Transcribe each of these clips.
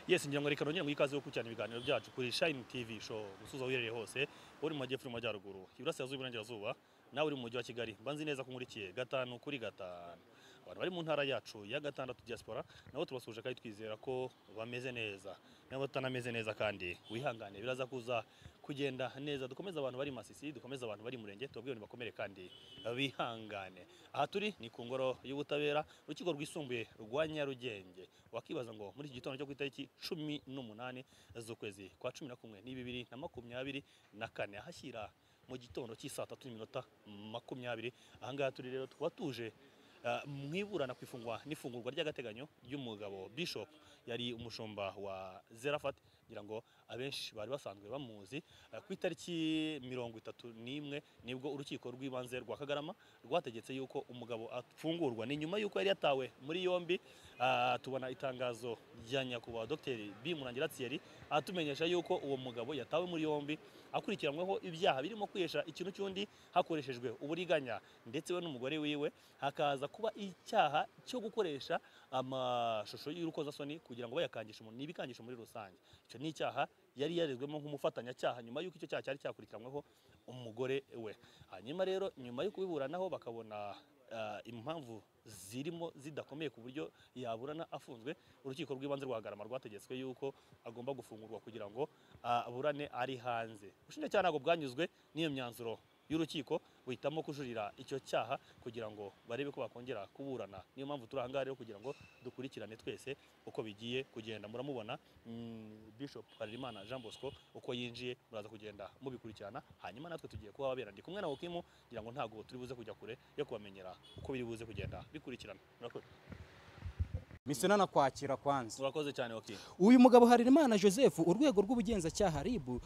yesi ngira ngo reka nongere mu ikaze yo gukurikirana ibiganiro byacu kuri shayini tivi show gusuza uherereye hose uri mu majyepfo n'amajyaruguru iburasirazuba iburengerazuba nawe uri mu mujyi wa kigali mbanzi neza ko nkurikiye gatanu kuri gatanu abantu bari mu ntara yacu ya gatandatu diaspora nabo tubasuje kandi twizera ko bameze neza nabo batanameze neza kandi wihangane biraza kuza kugenda neza dukomeze abantu bari masisi dukomeze abantu bari murenge tubabwire ngo bakomere kandi bihangane aha turi ni ku ngoro y'ubutabera urukiko rwisumbuye rwa nyarugenge wakibaza ngo muri iki gitondo cyo ku itariki cumi n'umunani z'ukwezi kwa cumi na kumwe ni bibiri na makumyabiri na kane ahashyira mu gitondo cy'isaa tatu n'iminota makumyabiri aha ngaha turi rero tukaba tuje Uh, mu iburana ku ifungwa n'ifungurwa ry'agateganyo ry'umugabo Bishop yari umushumba wa Zerafat ngira ngo abenshi bari basanzwe bamuzi uh, ku itariki mirongo itatu n'imwe nibwo urukiko rw'ibanze rwa Kagarama rwategetse yuko umugabo afungurwa ni nyuma yuko yari yatawe muri yombi uh, tubona itangazo rya nyakubahwa Dr. Bimurangira Thierry atumenyesha yuko uwo mugabo yatawe muri yombi akurikiranweho ibyaha birimo kwihesha ikintu cy'undi hakoreshejwe uburiganya ndetse we n'umugore wiwe hakaza kuba icyaha cyo gukoresha amashusho y'urukozasoni kugira ngo bayakangishe umuntu n'ibikangisho muri rusange icyo ni icyaha yari yarezwemo nk'umufatanyacyaha nyuma y'uko icyo cyaha cyari cyakurikiranyweho umugore we hanyuma rero nyuma yo kubiburanaho bakabona ah, impamvu zirimo zidakomeye ku buryo yaburana afunzwe urukiko rw'ibanze rwa Garama rwategetswe yuko agomba gufungurwa kugira ngo aburane ari hanze ubushinjacyaha ntabwo bwanyuzwe n'iyo myanzuro y'urukiko buhitamo kujurira icyo cyaha kugira ngo barebe ko bakongera kuburana niyo mpamvu turi ahangaha rero kugira ngo dukurikirane twese uko bigiye kugenda muramubona mm, Bishop Harerimana Jean Bosco uko yinjiye muraza kugenda mubikurikirana hanyuma natwe tugiye kuba ababera ndi kumwe na Okimu kugira ngo ntago turi buze kujya kure yo kubamenyera uko biri buze kugenda bikurikirana murakoze mise nanakwakira kwanza murakoze cyane Okimu uyu mugabo Harerimana Joseph urwego rw'ubugenzacyaha ribu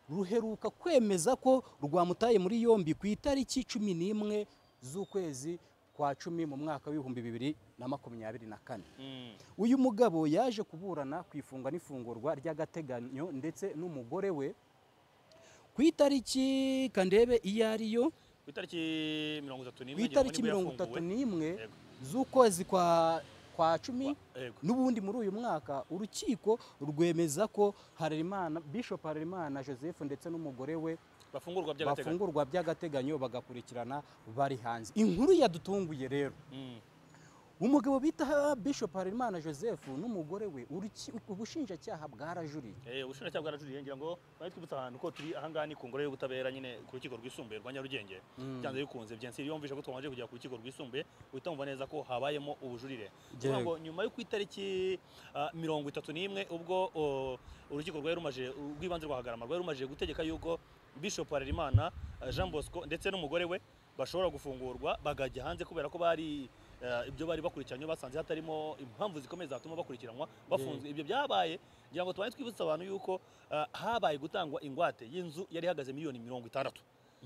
ruheruka kwemeza ko rwamutaye muri yombi ku itariki cumi n'imwe z'ukwezi kwa cumi mu mwaka w'ibihumbi bibiri na makumyabiri na kane Mm. uyu mugabo yaje kuburana ku ifungwa n'ifungurwa ry'agateganyo ndetse n'umugore we ku itariki kandebe iyo ari yo ku itariki mirongo itatu ku n'imwe ngira ngo itariki nibwo mirongo itatu yafunguwe. n'imwe Yego. z'ukwezi kwa kwa cumi Wa- yego. n'ubundi muri uyu mwaka urukiko rwemeza ko Harerimana Bishop Harerimana Joseph ndetse n'umugore we bafungurwa by'agateganyo bafungurwa by'agateganyo bagakurikirana bari hanze inkuru yadutunguye rero Mm. umugabo bita Bishop Harerimana Joseph n'umugore we uruki- ubushinjacyaha bwarajuriye Eh, ubushinjacyaha bwarajuriye ngira ngo bari twibutsa ahantu ko turi ahangaha ni ku ngoro y'ubutabera nyine ku rukiko rwisumbuye rwa Nyarugenge byanze bikunze byensi yumvishe ko twamaje kujya ku rukiko rwisumbuye uhita wumva neza ko habayemo ubujurire kuvuga ngo nyuma yo ku itariki ah, mirongo itatu n'imwe ubwo oh, urukiko rwari rumaje rw'ibanze rwa Hagarama rwari rumaje gutegeka yuko Bishop Harerimana ah, Jean Bosco ndetse n'umugore we bashobora gufungurwa bagajya hanze kubera ko bari eh, ibyo bari bakurikiranywe basanze hatarimo impamvu zikomeye zatuma bakurikiranwa bafunzwe ibyo byabaye ngira ngo tubane twibutsa abantu yuko eh, habaye gutangwa ingwate y'inzu yari ihagaze miliyoni mirongo itandatu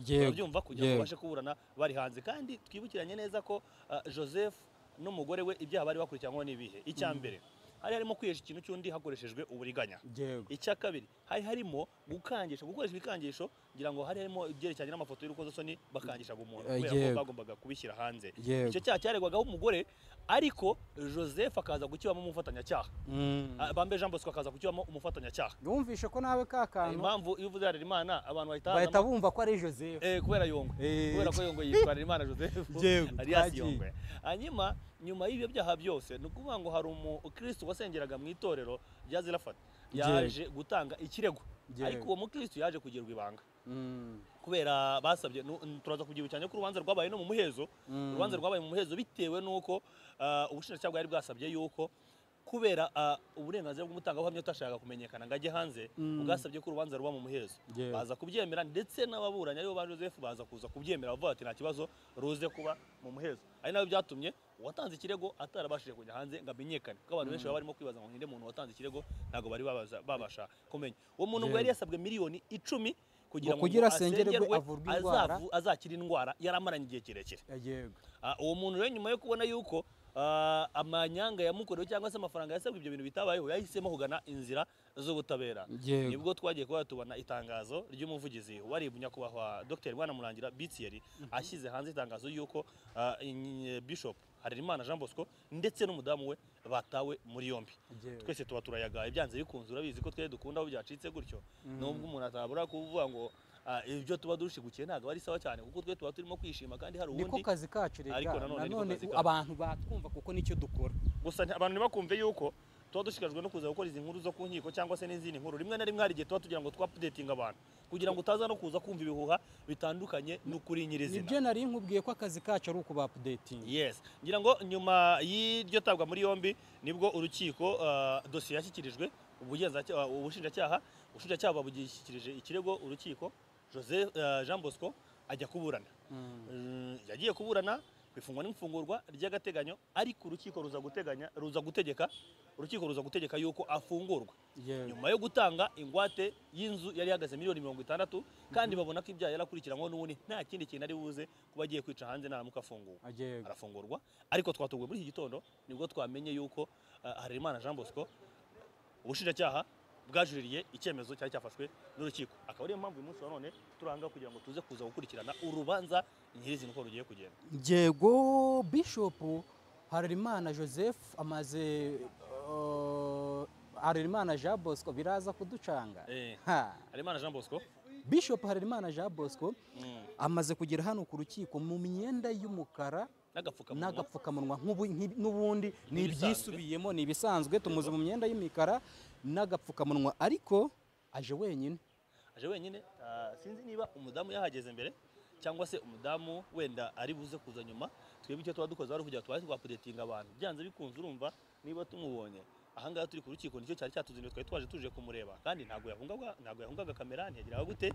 turabyumva kugira ngo babashe kuburana bari hanze kandi twibukiranye neza ko ah, Joseph n'umugore we ibyaha bari bakurikiranyweho n'ibihe icya mbere hari harimo kwihesha ikintu cy'undi hakoreshejwe uburiganya yego icya kabiri hari harimo gukangisha gukoresha ibikangisho ngira ngo hari harimo ibyerekeranye n'amafoto y'urukozasoni bakangishaga umuntu Eh, kubera ko yego. bagombaga kubishyira hanze Yego. icyo cyaha cyaregwagaho umugore ariko Joseph akaza gukibamo umufatanyacyaha Ah, Bambe Jean Bosco akaza gukibamo umufatanyacyaha yumvishe ko nawe ka kantu impamvu iyo uvuze Harerimana abantu bahita bahita bumva ko ari Joseph Eh, kubera yongwe Eh. kubera ko yongwe yitwa Harerimana Joseph Yewe, alias twagiye. yongwe hanyuma nyuma y'ibyo byaha byose ni ukuvuga ngo hari umukristo wasengeraga mu itorero rya zirafata Yewe. yaje gutanga ikirego Yewe. ariko uwo mukristo yaje kugirwa ibanga Mm. kubera basabye nu- n- turaza kugira cyane ko urubanza rwabaye no mu muhezo Mm. urubanza rwabaye mu muhezo bitewe n'uko ah, ubushinjacyaha bwari bwasabye yuko kubera ah, uburenganzira bw'umutangabuhamya utashakaga kumenyekana ngo ajye hanze Mm. bwasabye ko urubanza ruba mu muhezo Yewe. baza kubyemera ndetse n'ababuranyi aribo ba joseph baza kuza kubyemera bavuga ati nta kibazo ruze kuba mu muhezo ari nabyo byatumye uwatanze ikirego atarabashije kujya hanze ngo amenyekane kuko abantu benshi baba barimo kwibaza ngo ninde muntu watanze ikirego ntabwo bari babaza- babasha kumenya uwo muntu ngo Yewe. yari yasabwe miliyoni icumi kugira ngo kugira ngo asengerwe, asengerwe, avurwe indwara. azavu- azakira indwara yari amaranye igihe kirekire yego Ah, uwo muntu rero nyuma yo kubona yuko ah, amanyanga yamukorewe cyangwa se amafaranga yasabwe ibyo bintu bitabayeho yahisemo kugana inzira z'ubutabera Yego. nibwo twagiye kuba tubona itangazo ry'umuvugizi wa RIB nyakubahwa Dr Bwanamurangira Bitieri ashyize hanze itangazo yuko ah, in- Bishop harerimana jean bosco ndetse n'umudamu we batawe muri yombi Yewe. twese tuba turayagaye byanze bikunze urabizi ko twari dukunda aho byacitse gutyo nubwo umuntu atabura kuvuga ngo ah, ibyo tuba dushigukiye ntabwo ari sawa cyane kuko twe tuba turimo kwishima kandi hari niko ubundi kazi kacu Ariko rega nanone niko nanone kazi u- kacu. abantu batwumva kuko nicyo dukora gusa nti- abantu ntibakumve yuko tuba dushishikajwe no kuza gukora izi nkuru zo ku nkiko cyangwa se n'izindi nkuru rimwe na rimwe hari igihe tuba tugira ngo twapudetinga abantu kugira ngo utaza no kuza kumva ibihuha bitandukanye n'ukuri nyirizina nibyo nari nkubwiye ko akazi kacu ari ukuba updating yes ngira ngo nyuma y'iryo tabwa muri yombi nibwo urukiko ah, dosiye yashyikirijwe ubugenzacyaha ubushinjacyaha ubushinjacyaha babushyikirije ikirego urukiko jose ah, jean bosco ajya kuburana Mm, yagiye kuburana bifungwa n'imfungurwa ry'agateganyo ariko urukiko ruza guteganya ruza gutegeka urukiko ruza gutegeka yuko afungurwa nyuma yo gutanga ingwate y'inzu yari ihagaze miliyoni mirongo itandatu kandi babona ko ibyaha yarakurikiranywe n'ubundi nta kindi kintu ari buze kuba agiye kwica hanze naramuka afunguwe arafungurwa ariko twatuguye muri iki gitondo nibwo twamenye yuko ah, Harerimana Jean Bosco ubushinjacyaha bwajuririye icyemezo cyari cyafashwe n'urukiko akaba ariyo mpamvu uyu munsi wa none turanga kugira ngo tuze kuza gukurikirana urubanza nyirizina uko rugiye kugenda yego bishop harerimana joseph amaze uh, harerimana jean bosco biraza kuducanga Eh, Ha. Harerimana Jean Bosco bishop harerimana jean bosco mm, amaze kugera hano ku rukiko mu myenda y'umukara n'agapfukamunwa n'agapfukamunwa nk'ubu- nk'i- n'ubundi ni Nk'ibisanzwe. ibyisubiyemo ni ibisanzwe tumuzi mu myenda y'imikara n'agapfukamunwa ariko aje wenyine aje wenyine ah, sinzi niba umudamu yahageze mbere cyangwa se umudamu wenda ari buze kuza nyuma twebwe icyo tuba dukoze ari ukugira tubashe kuhapudetinga abantu byanze bikunze urumva niba tumubonye ahangaha turi ku rukiko nicyo cyari cyatuzinduye twari twaje tuje kumureba kandi ntabwo yahungaga ntabwo yahungaga kamera ntiyagiraga gute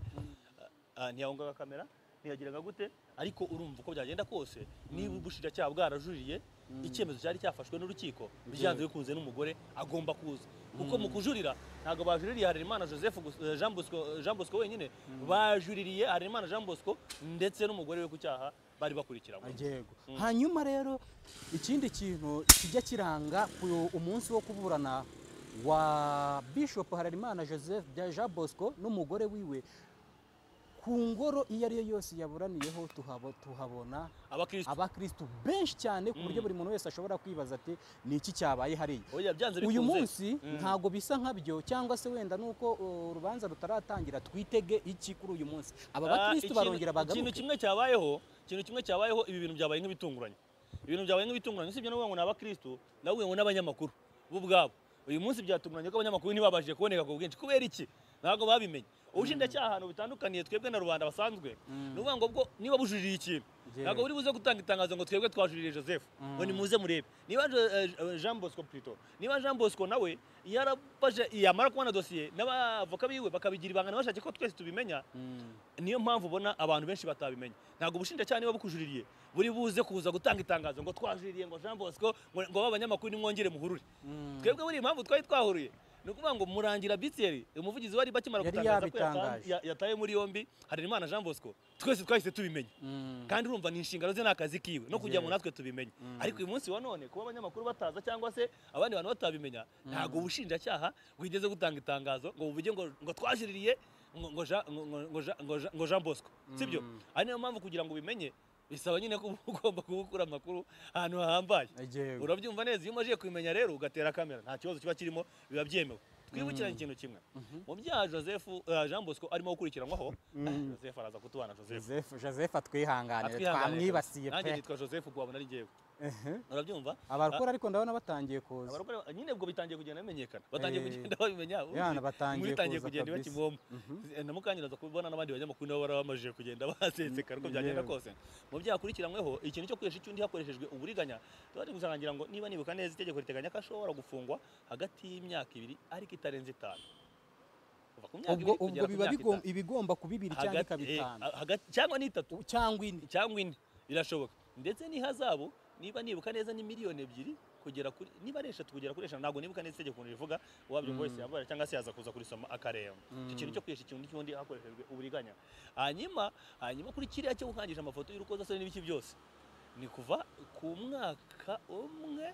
Ah, ntiyahungaga kamera ntiyagiraga gute ariko urumva uko byagenda kose niba ubushinjacyaha bwarajuririye icyemezo cyari cyafashwe n'urukiko byanze bikunze n'umugore agomba kuza kuko mu kujurira ntabwo bajuririye harerimana joseph gusa- eh, jean bosco jean Bosco wenyine bajuririye harerimana jean bosco ndetse n'umugore we ku cyaha bari bakurikiranywe yego Mm. hanyuma rero ikindi kintu kijya kiranga ku umunsi wo kuburana wa bishop harerimana joseph bya jean bosco n'umugore wiwe ku ngoro iyo ari yo yose yaburaniyeho tuhabo- tuhabona abakristo abakirisitu benshi cyane ku Mm. buryo buri muntu wese ashobora kwibaza ati ni iki cyabaye hariya oya byanze bikunze uyu munsi Mm. ntago bisa nkabyo cyangwa se wenda nuko uh, urubanza rutaratangira twitege iki kuri uyu munsi aba Ah, bakirisitu ikintu- barongera ikintu bagaruke kimwe cyabayeho ikintu kimwe cyabayeho ibi bintu byabaye nk'ibitunguranye ibintu byabaye nk'ibitunguranye usibye no kuvuga ngo ni abakristo nawe ngo n'abanyamakuru bo ubwabo uyu munsi byatunguranye ko abanyamakuru ntibabashije kuboneka ku bwinshi kubera iki ntabwo babimenye ubushinjacyaha ahantu bitandukaniye twebwe na rubanda basanzwe ni ukuvuga ngo bwo niba bujuririye ikintu Yewe. ntabwo buri buze gutanga itangazo ngo twebwe twajuririye joseph ngo nimuze murebe niba Jo- eh, eh, jean bosco plito niba jean bosco nawe yarabaje yamara kubona dosiye n'abavoka biwe bakabigira ibanga ntibashake ko twese tubimenya niyo mpamvu ubona abantu benshi batabimenya ntabwo ubushinjacyaha niba bukujuririye buri buze kuza gutanga itangazo ngo twajuririye ngo jean bosco ngo ngo ba banyamakuru nimwongere muhurure twebwe buriya impamvu twari twahuruye ni ukuvuga ngo murangira bitiyeri umuvugizi wari bakimara Yari gutangaza ko yabitangaje. yatan- ya- yataye muri yombi harerimana jean bosco twese twahise tubimenya kandi urumva ni inshingano ze n'akazi kiwe no kugira ngo natwe tubimenye ariko uyu munsi wa none kuba abanyamakuru bataza cyangwa se abandi bantu batabimenya ntabwo ubushinjacyaha bwigeze gutanga itangazo ngo buvuge ngo ngo twajuririye ngo ngo Jean- ngo- ngo- ngo Jean- ngo Jean- ngo Jean Bosco sibyo ari niyo mpamvu kugira ngo ubimenye bisaba nyine ko uba ugomba kuba ukura amakuru ahantu hahambaye Yego. urabyumva neza iyo umajije kubimenya rero ugatera kamera nta kibazo kiba kirimo biba byemewe twibukiranye ikintu kimwe mu byaha joseph eh, jean bosco arimo gukurikiranwaho eh, joseph araza kutubana joseph Joseph Joseph atwihanganire Atwihanganire twamwibasiye nanjye pe nitwa joseph ubwo wabona ari jyewe Ehe. urabyumva abarokora ariko ndabona batangiye kuza abarokore nyine ubwo bitangiye kugenda bimenyekana batangiye Eh, kugenda babimenya ubundi yana batangiye bitangiye kuza kugenda kabisa. bakivoma na mukanyira aza kubibona n'abandi banyamakuru nabo barabamajije kugenda baseseka ariko byagenda Yewe. kose mu byaha akurikiranyweho ikintu cyo kuresha icyundi hakoreshejwe uburiganya tuba turi gusangira ngo niba nibuka neza itegeko riteganya ko ashobora gufungwa hagati y'imyaka ibiri ariko itarenze itanu Kuva ku myaka ibiri ubwo ubwo kugera ku myaka biba bigom- itanu. ibigomba kuba ibiri cyangwa Hagati- ikaba eh, itanu hagati- cyangwa ni itatu cyangwa ine cyangwa ine birashoboka ndetse n'ihazabu niba nibuka neza ni miliyoni ebyiri kugera kuri niba ari eshatu kugera kuri eshanu ntabwo nibuka neza itegeko ukuntu rivuga wabyumva wese yabara cyangwa se yaza kuza kurisoma akareba icyo kintu cyo kwihesha ikintu n'ikindi hakoreshejwe uburiganya hanyuma hanyuma kuri kiriya cyo gukangisha amafoto y'urukozasoni n'ibiki byose ni kuva ku mwaka umwe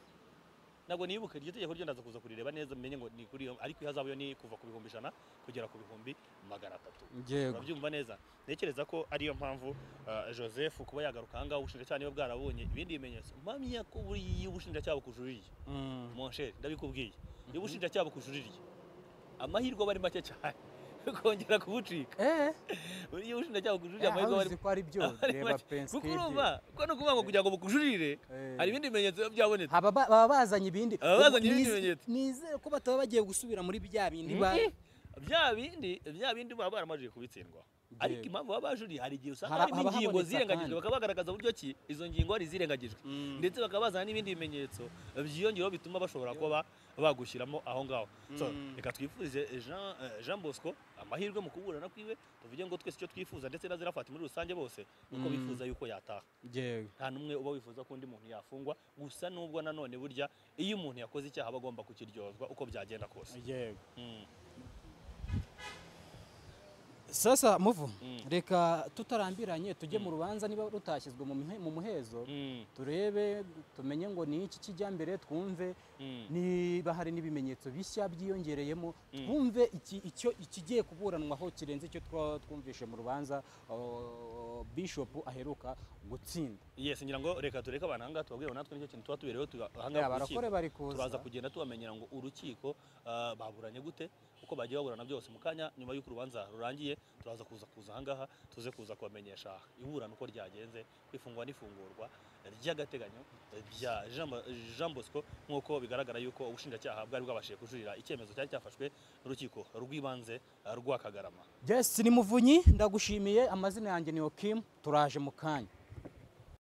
ntabwo nibuka iryo tegeko ryo ndaza kuza kurireba neza menye ngo ni kuri iyo ariko ihazabu yo ni kuva ku bihumbi ijana kugera ku bihumbi magana atatu yego urabyumva neza ntekereza ko ariyo mpamvu ah, joseph kuba yagaruka aha ngaha ubushinjacyaha niba bwarabonye ibindi bimenyetso mpamya ko buriya ubushinjacyaha bukujuririye Mm. monsheri ndabikubwiye iyo ubushinjacyaha bukujuririye amahirwe aba ari make cyane yo kongera kubucika Eh, iyo ubushinjacyaha bukujuririye aho amahirwe aba ari uzi ko ari byo abari reba make. pensi kuko urumva ko ni ukuvuga ngo kugira ngo bukujurire Eh. hari ibindi bimenyetso biba byabonetse haba ba- baba bazanye ibindi Baba bazanye Ubwo ibindi nize- bimenyetso. nizere ko bataba bagiye gusubira muri bya bindi ba Mhm. bya bindi bya bindi baba baramajije kubitsindwa ariko impamvu baba bajuriye hari igihe usanga Hara- harimo haba ingingo habonetse zirengagijwe akandi. bakaba bagaragaza uburyo ki izo ngingo hari izirengagijwe ndetse bakaba bazana n'ibindi bimenyetso byiyongeraho bituma bashobora kuba bagushyiramo aho ngaho so Mm. reka twifurize Jean- eh, jean bosco amahirwe mu kuburana kwiwe tuvuge ngo twese icyo twifuza ndetse n'azirafata muri rusange bose nuko Mm. bifuza yuko yataha Yewe. nta n'umwe uba wifuza ko undi muntu yafungwa gusa n'ubwo nanone burya iyo umuntu yakoze icyaha aba agomba kukiryozwa uko byagenda kose Yego. Mm. sasa muvu Mm. reka tutarambiranye tujye mu Mm. rubanza niba rutashyizwe mu muhe- mu muhezo Mm. turebe tumenye ngo ni iki kijya mbere twumve Mm. niba hari n'ibimenyetso bishya byiyongereyemo Mm. twumve iki- icyo ikigiye kuburanwaho kirenze icyo twa- twumvishe mu rubanza uh, bishop aheruka gutsinda yes ngira ngo reka tureke abantu ahangaha tubabwire ngo natwe nicyo kintu tuba tubereyeho tuba- ahangaha ku rukiko. barakore bari kuza turaza kugenda tubamenyera ngo urukiko ah, baburanye gute uko bagiye baburana byose mu kanya nyuma y'uko urubanza rurangiye turaza kuza kuza ahangaha tuze kuza kubamenyesha iburana uko ryagenze kwifungwa n'ifungurwa ry'agateganyo bya Jean Bo- jean bosco nk'uko bigaragara yuko ubushinjacyaha bwari bwabashije kujurira icyemezo cyari cyafashwe n'urukiko rw'ibanze ah, rwa kagarama yes ni muvunyi ndagushimiye amazina yanjye ni okim turaje mu kanya